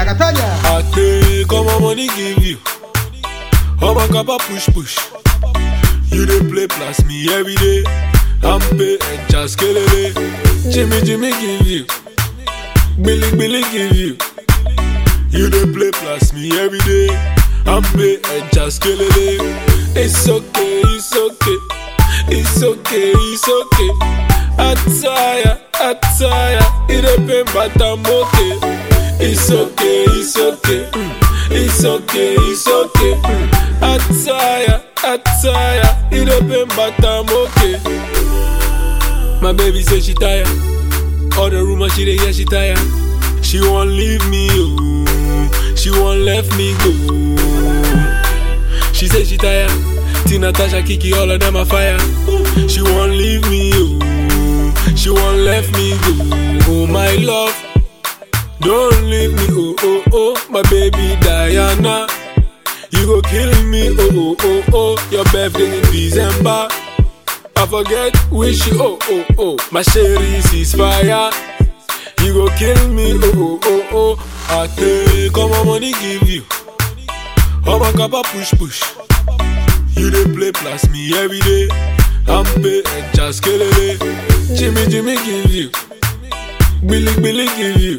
Jagatanya. I take all my money give you. All my kappa push push. You dey play plus me every day. I'm pay and just kill it. Jimmy Jimmy give you. Billy Billy give you. You dey play plus me every day. I'm pay and just kill it. It's okay, it's okay. It's okay, it's okay. I tire, I tire. It a pain, but I'm okay. It's okay, it's okay. Mm. It's okay, it's okay. Mm. I tire, I tire. It a pain, but I'm okay. My baby say she tired. All the rumors she dey hear, she tired. She won't leave me, oh. She won't let me go. She say she tired. Tina, Tasha, Kiki, all of them are fire. She won't leave me, oh. She won't let me go. Oh my love, don't leave me, oh oh oh. My baby Diana, you go kill me, oh oh oh oh. Your birthday in December. I forget wish you, oh oh oh. My sherry is fire. You go kill me, oh oh oh oh. I take all my money, give you. All my kappa push push. You dey play plus me every day. I'm pay and just kill it. Jimmy Jimmy give you. Billy Billy give you.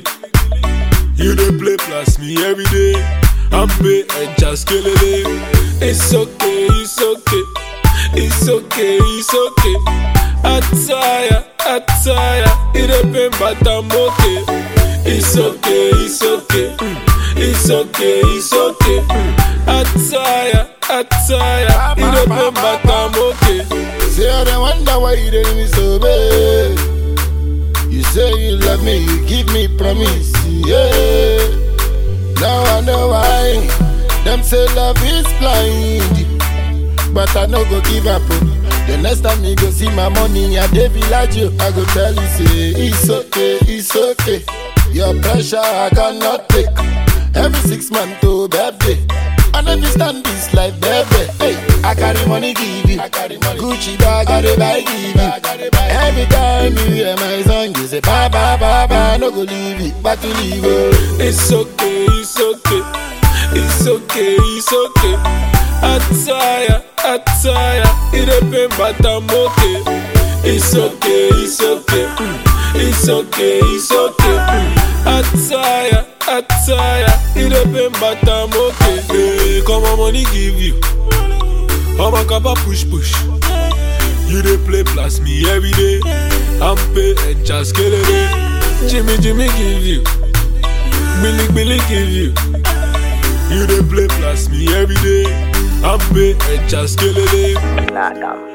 You dey play plus me every day. I'm pay and just kill it. It's okay, it's okay. It's okay, it's okay. I tire, I tire. It a pain, but I'm okay. It's okay, it's okay. Mm. It's okay, it's okay. Mm. I tire, I tire. It a pain, but I'm okay. Say I don't wonder why you didn't me so bad. You say you love me, you give me promise, yeah. Now I know why. Them say love is blind, but I no go give up. oh. The next time you go see my money at the village, oh, I go tell you say it's okay, it's okay. Your pressure I cannot take. Every six months to birthday. I never stand this life, baby. Hey, I carry money, give you. I carry money. Gucci bag, I dey buy, give you. Every time you hear my song, you say, bye, bye, bye, bye. No go leave it, but to leave it. It's okay, it's okay. It's okay, it's okay. I tire, I tire. It a pain, but I'm okay. It's okay, it's okay. Mm. It's okay, it's okay. Mm. I tire, I tire. It a pain, but I'm okay. Hey, come on, money give you. All my kappa push push. You dey play plus me every day. I'm pay and just kill it. Jimmy Jimmy give you. Billy Billy give you. You dey play plus me every day. I'm pay and just kill it. Platinum.